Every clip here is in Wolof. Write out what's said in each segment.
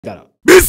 dara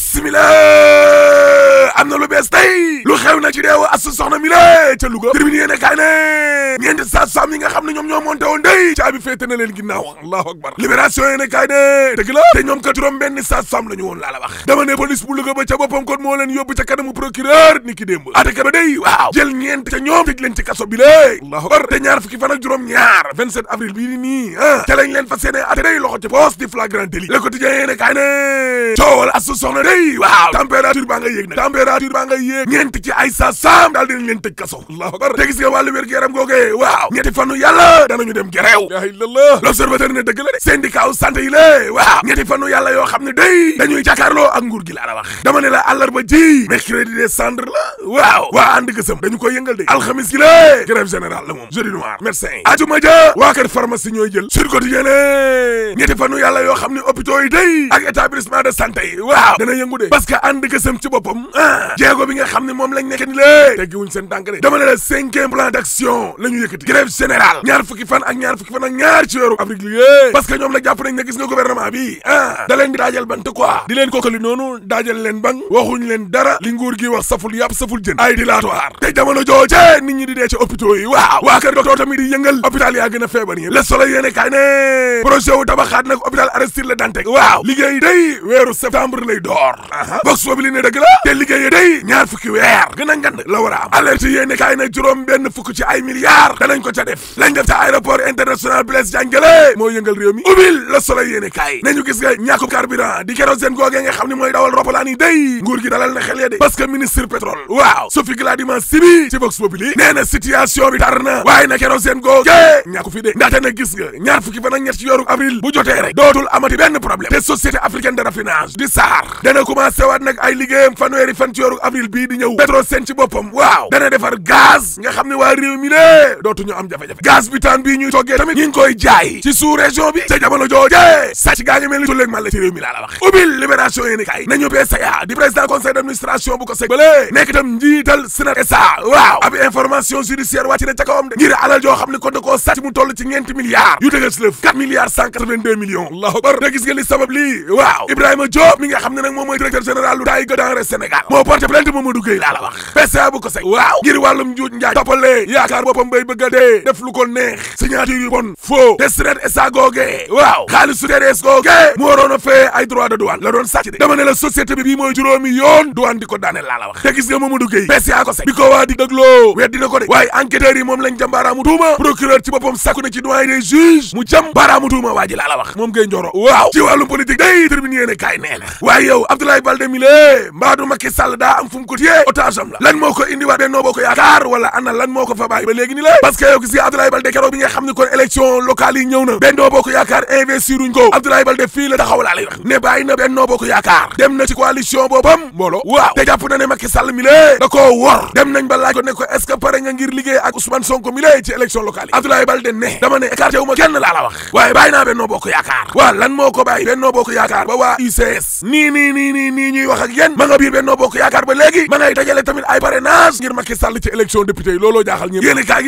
bismillah am na lu bees tey lu xew na ci deewu asu soxna mi la ca Louga tribune yéene kaay ne ñeenti sa sam yi nga xam ne ñoom ñoo monté woon day caabi féete na leen ginnaaw allahu akbar libération yéene kaay ne dëgg la te ñoom ka juróom benn sa sam la ñu woon laa la wax dama ne police bu Louga ba ca boppam kon moo leen yóbbu ca kanamu procureur ni ki démb ateka ba day waaw jël ñeent ca ñoom tëj leen ci kaso bi lée allahu akbar te ñaar fukki fan ak juróom ñaar 27 avril bii di nii ah ca lañ leen fas yéene ate day loxo ci poste di flagrant délit le quotidien yéene kaay ne coowal asu soxna day waaw température baa nga yéeg nag température baa nga yéeg ñeent ci ay sa saam daal dinañ leen tëj kaso allahu akbar te gis nga wàllu wér gu yaram googee waaw ñetti fanu yàlla danañu dem gereew la ilallah l'observateur ne dëgg la de syndicat u santé yi lée waaw ñetti fanu yàlla yoo xam ne day dañuy jàkkaarloo ak nguur gi laa la wax dama ne la àllarba ji mercredi décembre la waaw waa ànd gësëm dañu koy yëngal de alxamis gi lée grève générale la moom jeudi noir médecin yi ajuma ja waa kër pharmacie ñooy jël sur quotidien ne ñetti fanu yàlla yoo xam ne hôpitaux yi day ak établissement de santé yi waaw dana yëngu de parce que ànd gësëm ci boppam ah jéego bi nga xam ne moom lañ nekk ni lée teggiwuñ seen tànk de dama ne la cinquième plan d'action la ñu yëkkati grève générale ñaar fukki fan ak ñaar fukki fan ak ñaar ci weeru avril yée parce que ñoom nag jàpp nañ ne gis nga gouvernement bi ah da leen di daajal bant quoi di leen kookali noonu daajal leen bang waxuñ leen dara li nguur gi wax saful yàpp saful jën ay dilatoire te jamono jooje nit ñi di dee ci hôpitaux yi waaw waa kër docteur tamit di yëngal hôpital yaa gën a feebar yi le soleil yéene kaay ne projet wu tabaxaat nag hôpital Aristide Le Dantec waaw liggéey day weeru septembre lay door box boobu li ne dëgg la te liggéey day ñaar fukki weer gën a ngand la war a am alerte yéene kaay ne juróom benn fukk ci ay milliards danañ ko ca def lañ def ca aéroport international Blaise Diagne Guèye moo yëngal réew mi ubbil le soleil yéene kaay nañu gis nga ñàkku carburant di kérosène googee nga xam ne mooy dawal roppalaan yi day nguur gi dalal na xel ya de parce que ministre pétrole waaw Sophie Gladima Sibi ci Vox Populi nee na situation bi tar na waaye na kérosène googee ñàkku fi de ndaxte nag gis nga ñaar fukki fan ak ñett ci yoru avril bu jotee rek dootul amati benn problème te société africaine de raffinage di SAR dana commencé waat nag ay liggéeyam fanweeri fan ci yoru avril bii di ñëw Petrosen ci boppam waaw dana defar gaz nga xam ne waa réew mi lée dootuñu am jafe-jafe gaz butane bii ñuy toggee tamit ñi ngi koy jaay ci sous région bi ca jamono jooje sàcc gaa ngi mel ni tulleeg man la ci réew mi laa la wax ubbil libération yéeni kay nañu PCA di président conseil d'administration bu ko seg bale nekk itam njiital Sénat SA waaw ab information judiciaire wàcc na ca kawam de ngir alal joo xam ne kon da koo sàcc mu toll ci ñeenti milliards yu dëggal si lëf 4 milliards 182 millions allahu akbar te gis nga li sabab lii waaw Ibrahima Diop mi nga xam ne nag moom mooy directeur général lu daay denrées Sénégal moo porté plainte Mamadou Gueye laa la wax PCA bu ko seg waaw ngir wàllum njuuj njaaj toppale yaakaar boppam bay bëgg a dee def lu ko neex signature yu bon faux te Sénat SA googee waaw xaalis su TDS googee mu waroon a fee ay droit de douane la doon sàcc de dama ne la société bi bii mooy juróomi yoon douane di ko daaneel laa la wax te gis nga Mamadou Gueye PCA ko seg bi ko waa di dëgloo weddi na ko de waaye enquêteurs yi moom lañ jam baaraamu tuuma procureur ci boppam sàkku na ci doyen des juges mu jam baaraamu tuuma waa ji laa la wax moom Gueye Njoro waaw ci wàllum politique day tribune yéene kaay nee na waaye yow Abdoulaye Baldé mi lée mbaadu Macky Sall daa am fu mu ko téye otage am la lan moo ko indi waa Benno Bokk Yaakaar wala ana lan moo ko fa bàyyi ba léegi ni la parce que yow gis nga Abdoulaye Baldé keroog bi nga xam ne kon élection locale yi ñëw na Benno Bokk Yaakaar investiruñ ko Abdoulaye Baldé fii la taxaw laa lay wax ne bàyyi na Benno Bokk Yaakaar dem na ci coalition boobam mbooloo waaw te jàpp na ne Macky Sall mi lée da koo wor dem nañ ba laaj ko ne ko est-ce que pare nga ngir liggéey ak Ousmane Sonko mi lée ci élection locale yi Abdoulaye Baldé ne dama ne écarté wu ma kenn laa la wax waaye bàyyi naa Benno Bokk Yaakaar waaw lan moo ko bàyyi Benno Bokk Yaakaar ba waa UCS nii nii nii nii nii ñuy wax ak yéen ma nga biir Benno Bokk Yaakaar ba léegi ma ngay dajale tamit ay parrainage ngir Macky Sall ci élection député yi looloo jaaxal ñëpp yéen kaa gi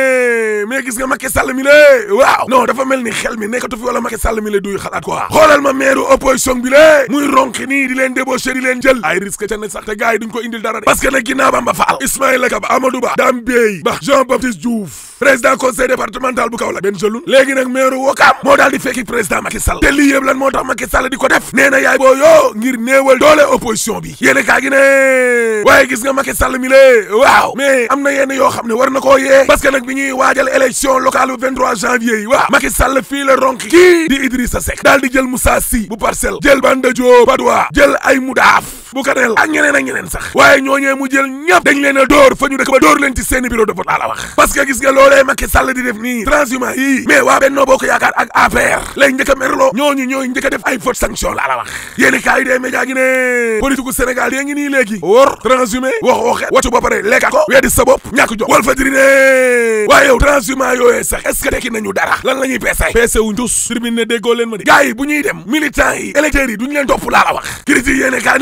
ne mais gis nga Macky Sall mi lée waaw non dafa mel ni xel mi nekkatu fi wala Macky Sall mi la duy xalaat quoi xoolal ma maire opposition bi lée muy ronki nii di leen débauché di leen jël ay risque ca ne sax te gars yi duñ ko indil dara de parce que nag ginnaaw Bamba Fall Ismaïla Kaba Amadou Ba Dame Bey Ba Jean Baptiste Diouf président conseil départemental bu Kaolack benn jëlun léegi nag maire Wokam moo daal di fekki président Macky Sall te lii yëpp lan moo tax Macky Sall di ko def nee na yaay boo yoo ngir néewal doole opposition bi yéen kaa gi ne waaye gis nga Macky Sall mi lée waaw mais am na yenn yoo xam ne war na koo yee parce que nag bi ñuy waajal élection locale bu 23 janvier yi waaw Macky Sall fii la ronk kii di Idrissa Seck daal di jël Moussa Sy bu Parcelles jël Banda Diop Padois jël ay Moudaaf bu Kanel ak ñeneen ak ñeneen sax waaye ñooñee mu jël ñëpp dañ leen a dóor fa ñu dëkk ba dóor leen ci seeni bureau de vote laa la wax parce que gis nga loolee Macky Sall di def nii transhumant yii mais waa Benno Bokk Yaakaar ak APR lay njëkk a merloo ñooñu ñooy njëkk a def ay faute sanction laa la wax yéeni kaa yi dee média gi ne politique gu Sénégal yée ngi nii léegi wor transhumé wax waxe waccu ba pare lekka ko weddi sa bopp ñàkk jox wal fajiri ne waaye yow transhumant yooyee sax est ce que tekki nañu dara lan la ñuy peese peese wu njus tribune ne déggoo leen ma di gars yi bu ñuy dem militants yi électeurs yi duñu leen topp laa la wax critique yéene kaa ne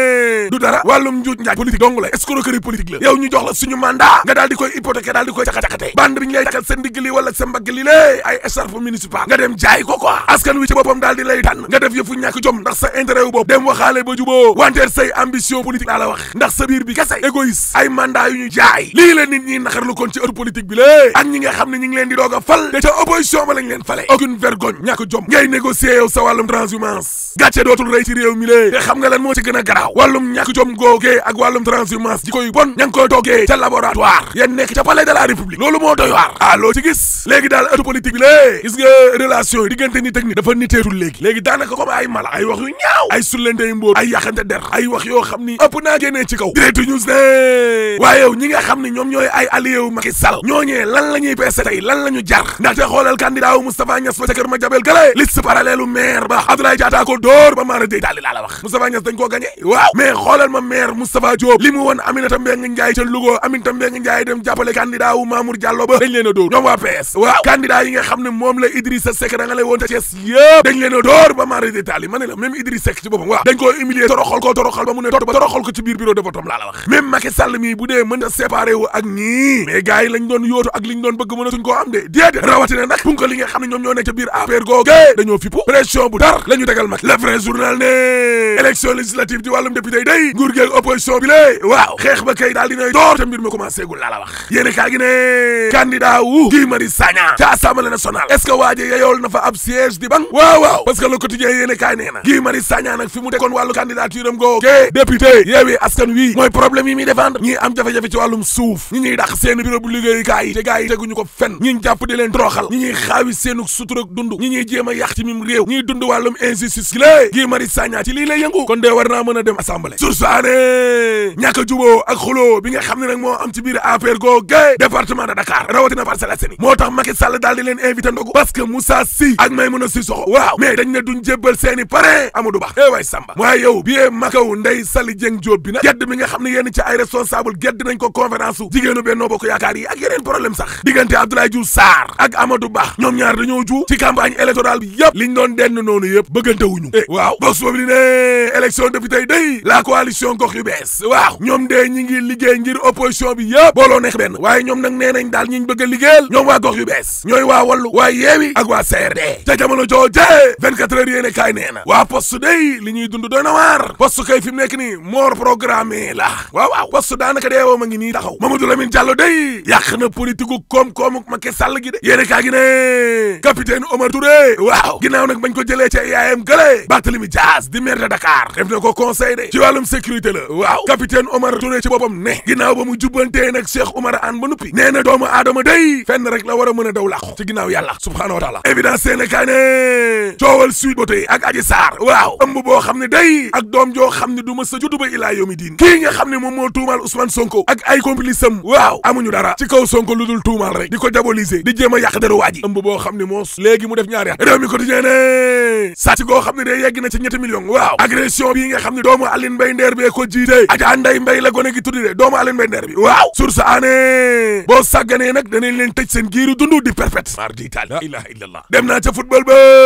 du dara wàllum njuuj njaaj politique dong la escroquerie politique la yow ñu jox la suñu mandat nga daal di koy hypothéquer daal di koy caxa-caxate bande bi ñu lay takkal sa ndigg li wala sa mbagg li lée ay écharpe municipal nga dem jaay ko quoi askan wi ci boppam daal di lay tànn nga def yëfu ñàkk jom ndax sa intérêt wu bopp dem waxaale ba juboo wanteer say ambition politique laa la wax ndax sa biir bi kese égoïste ay mandat yu ñu jaay lii la nit ñi naxarlu kon ci heure politique bi lée ak ñi nga xam ne ñi ngi leen di doog a fal te ca opposition ba lañ leen fale aucune vergogne ñàkk jom ngay négocier yow sa wàllum transhumance gàcce dootul rëy ci réew mi lée te xam nga lan moo ci gën a garaaw wàllum ñàkk jom googee ak wàllum transhumance ji koy bon ña ngi koy toggee ca laboratoire yan nekk ca palais de la république loolu moo doy waar ah loo ci gis léegi daal atu politique bi lée gis nga relation yi diggante nit ak nit dafa niteetul léegi léegi daanaka comme ay mala ay wax yu ñaaw ay sullente yu mbóor ay yaxante der ay wax yoo xam ni ëpp naa génnee ci kaw direct news ne waaye yow ñi nga xam ne ñoom ñooy ay allié wu Macky Sall ñooñee lan la ñuy peese tey lan la ñu jar ndaxte xoolal candidat wu Moustapha Niass ba ca kër ma jabel gale liste parallèle u maire ba Abdoulaye Diatta ko dóor ba maara day daali laa la wax Moustapha Niass dañ koo gagné waaw mais xoolal ma maire Moustapha Diop li mu woon Aminata Mbengue Ndiaye ca Louga Aminata Mbengue Ndiaye dem jàppale candidat wu Mamour Diallo ba dañ leen a dóor ñoom waa PS waaw candidat yi nga xam ne moom la Idrissa Seck da nga lay woon ca Thiès yëpp dañ leen a dóor ba maara day taali ma ne la même Idrissa Seck ci boppam waaw dañ koo humilier toroxal ko toroxal ba mu ne tot ba toroxal ko ci biir bureau de vote am laa la wax même Macky Sall mii bu dee mën a séparé wu ak ñii mais gars yi lañ doon yóotu ak liñ doon bëgg mënatuñ koo am de déedéet rawatina nag punka li nga xam ne ñoom ñoo nekk ca biir APR googe dañoo fippu pression bu tar la ñu tegal Macky le vrai journal ne élection législative ci wàllum député yi day nguur gi ak opposition bi lée waaw xeex ba kay daal dinay door te mbir mi commencé gul laa la wax yéene kaa gi ne candidat wu Guy Marius Sagna ca assemblée nationale est ce que waa ji yeyool na fa ab siège di bang waaw waaw parce que le quotidien yéene kaay nee na Guy Marius Sagna nag fi mu tegoon wàllu candidature am googe député yeewi askan wi mooy problème yi muy défendre ñi am jafe-jafe ci wàllum suuf ñi ñuy dàq seen bureau bu liggéeyukaay yi te gars yi teguñu ko fenn ñi jàpp di leen toroxal ñi ñuy xaawi seenu suturag dund ñi ñuy jéem a yàq ci mim réew ñiy dund wàllum injustice gi lée Guy Marius Sagna ci lii lay yëngu kon dee war naa mën a dem assemblée sursaane ñàkk a juboo ak xuloo bi nga xam ne nag moo am ci biir APR googe département de Dakar rawatina Parcelles Assainies moo tax Macky Sall daal di leen invité ndogu parce que Moussa Sy ak Maïmouna Sissoko waaw mais dañ ne duñ jébbal seeni parrain Amadou Ba eh waay Samba waaye yow biyee makaw Ndeye Sali Dieng Diop bi nag gedd mi nga xam ne yenn ci ay responsable gedd nañ ko conférence su jigéenu Benno Bokk Yaakaar yi ak yeneen problème sax diggante Abdoulaye Diouf Sarr ak Amadou Ba ñoom ñaar dañoo ju ci campagne électorale bi yëpp liñ doon denn noonu yëpp bëggante wuñu eh waaw box boobu li ne élection député day la coalition gox yu bees waaw ñoom de ñi ngi liggéey ngir opposition bi yëpp booloo nekk benn waaye ñoom nag nee nañ daal ñiñ bëgg a liggéeyal ñoom waa gox yu bees ñooy waa wallu waa yeewi ak waa CRD ca jamono jooje 24 heures yéene kaay nee na waa poste day li ñuy dund doy na waar poste kay fi mu nekk ni mort programmé la waaw waaw poste daanaka deewoo ma ngi nii taxaw Mamadou Lamine Diallo day yàq na politique gu koom-koomu Macky Sall gi de yéene kaay gi ne capitaine Omar Touré waaw ginnaaw nag bañ ko jëlee ca yaayam gële Barthélémy Dias di maire de Dakar def na ko conseil de ci wàllum sécurité la waaw capitaine Omar Touré ci boppam ne ginnaaw ba mu jubbantee nag Cheikh Oumar Anne ba nuppi nee na doomu aadama day fenn rek la war a mën a daw làqu ci ginnaaw yàlla subhaanahu wa taala évidence seene kaay ne coowal Sweet Beauté ak Adji Sarr waaw ëmb boo xam ne day ak doom joo xam ne du ma sa juddu ba ilaa yomi diin kii nga xam ne moom moo tuumaal Ousmane Sonko ak ay complice am waaw amuñu dara ci kaw Sonko lu dul tuumaal rek di ko diaboliser di jéem a yàq deru waa ji ëmb boo xam ne moo léegi mu def ñaari at réew mi quotidien ne sàcc goo xam ne day yegg na ci ñetti millions waaw agression bii nga xam ne doomu Aline Mbaye Nder bee ko jiite Adja Ndeye Mbaye la gone gi tuddi de doomu Aline Mbaye Nder bi waaw source aané boo sàgganee nag danañ leen tëj seen giiru dund di perpète mar di taal la ilaha illallah dem naa ca football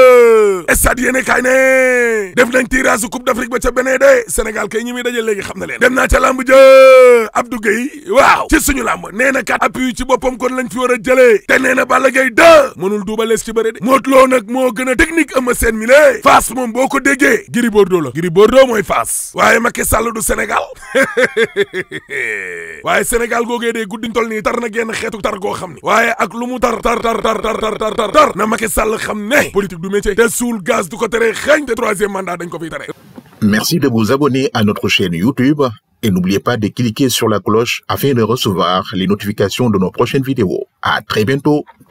ba stade yéene kaay ne def nañ tirage coupe d'Afrique ba ca benee de Sénégal kay ñi muy daje léegi xam na leen dem naa ca lamb jë Abdou Gueye waaw ci suñu lamb nee na kat appui ci boppam kon lañ fi war a jëlee te nee na Balla Gaye deux mënul duubalees ci bëre de Modou Lo nag moo gën a technique ëma seen mi lée Fass moom boo ko déggee Gris Bordeaux la Gris Bordeaux mooy Fass waaye Macky Sall du Sénégal waaye Sénégal googee dee guddiñ tol nii tar na genn xeetu tar goo xam ni waaye ak lu mu tar tar tar tar tar tar tar tar tar na Macky Sall xam ne politique du métier te suul gaz du ko tere xeeñ te troisième mandat dañ ko fiy tere Merci de vous abonner à notre chaîne YouTube et n'oubliez pas de cliquer sur la cloche afin de recevoir les notifications de nos prochaines vidéos. À très bientôt.